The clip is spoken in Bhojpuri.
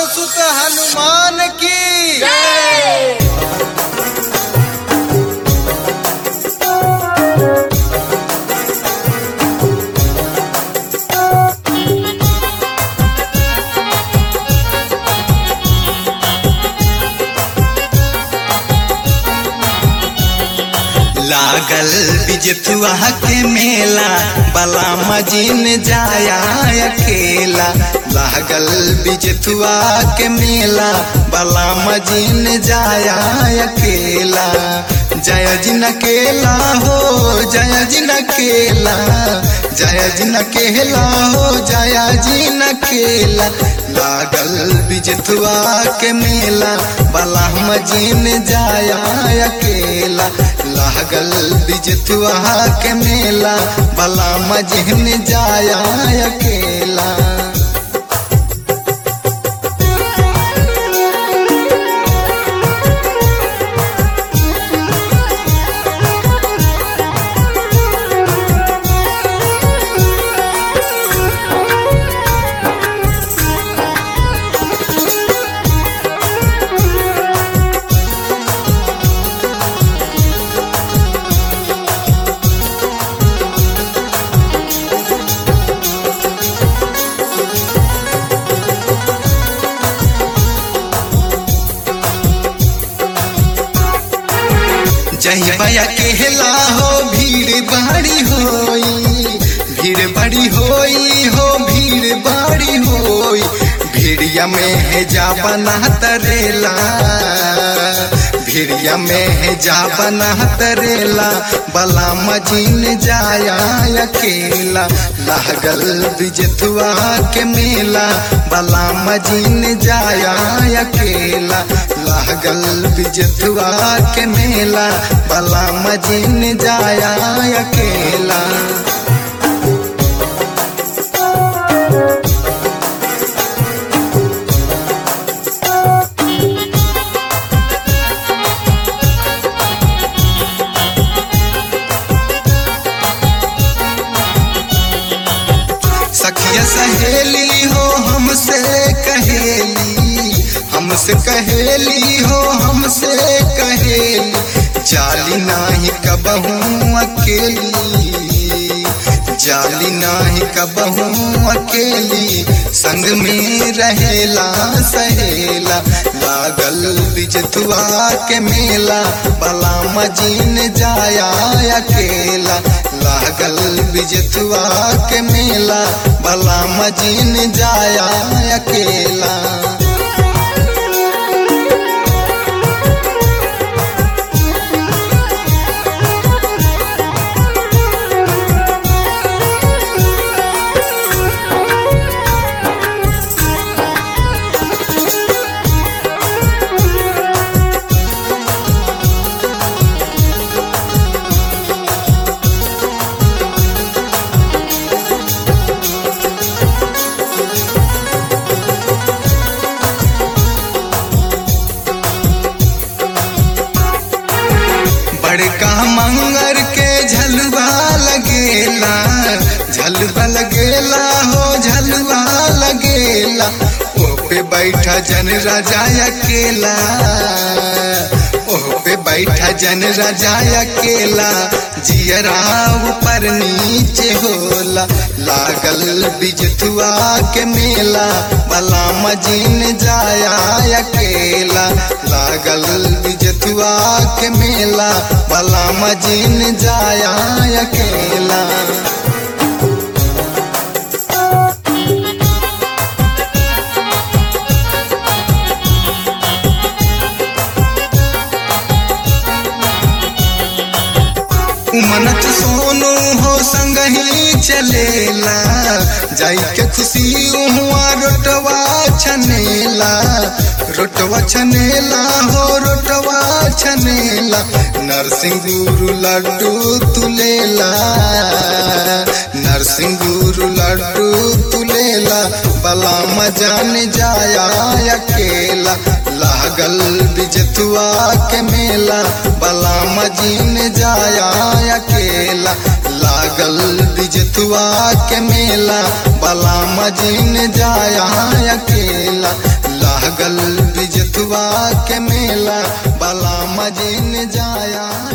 सुत हनुमान की लागल बिजथुआ के मेला बला मजीन जाया अकेला लागल बिजथुआ के मेला बला मजीन जाया अकेला जय जिन केला हो जय जिन केला जय जिन केला हो जय जिन केला लागल बिजथुआ के मेला बला मजीन जाया अकेला लागल बिजथुआ के मेला बला मजीन जाया अकेला जही बया केला हो भीड़ बड़ी होई भीड़ बड़ी होई हो भीड़ बड़ी होई भीड़िया में है जा बना तरेला भीड़िया में है जा बना तरेला बला मजीन जाया अकेला लागल बिजथुआ के मेला बला मजीन जाया अकेला लागल बिजथुआ के मेला बला मजीन जाया अकेला सखिया सहेली हो हमसे कहेली हमसे कहेली हो हमसे कहेली जाली नाही कबहू अकेली जाली नाही कबहू अकेली संग में रहेला सहेला लागल बिजथुआ के मेला बला मजीन जाया अकेला लागल बिजथुआ के मेला बला मजीन जाया अकेला बड़का मंगर के झलवा लगेला झलवा लगेला हो झलवा लगेला ओ पे बैठा जन राजा अकेला ओ पे बैठा जन राजा अकेला जियरा ऊपर नीचे होला लागल बिजथुआ के मेला बला मजीन जाया अकेला लागल बिजथुआ के मेला बला मजीन जाया अकेला मनत सोनू हो संग ही चलेला जाई के खुशी हुआ रोटवा छनेला रोटवा छनेला हो रोटवा छनेला नरसिंह गुरु लड्डू तुलेला नरसिंह गुरु लड्डू तुलेला बला मजान जाया अकेला लागल बिजथुआ के मेला बला मजीन जाया अकेला लागल बिजथुआ के मेला बला मजीन जाया अकेला लागल बिजथुआ के मेला बला मजीन जाया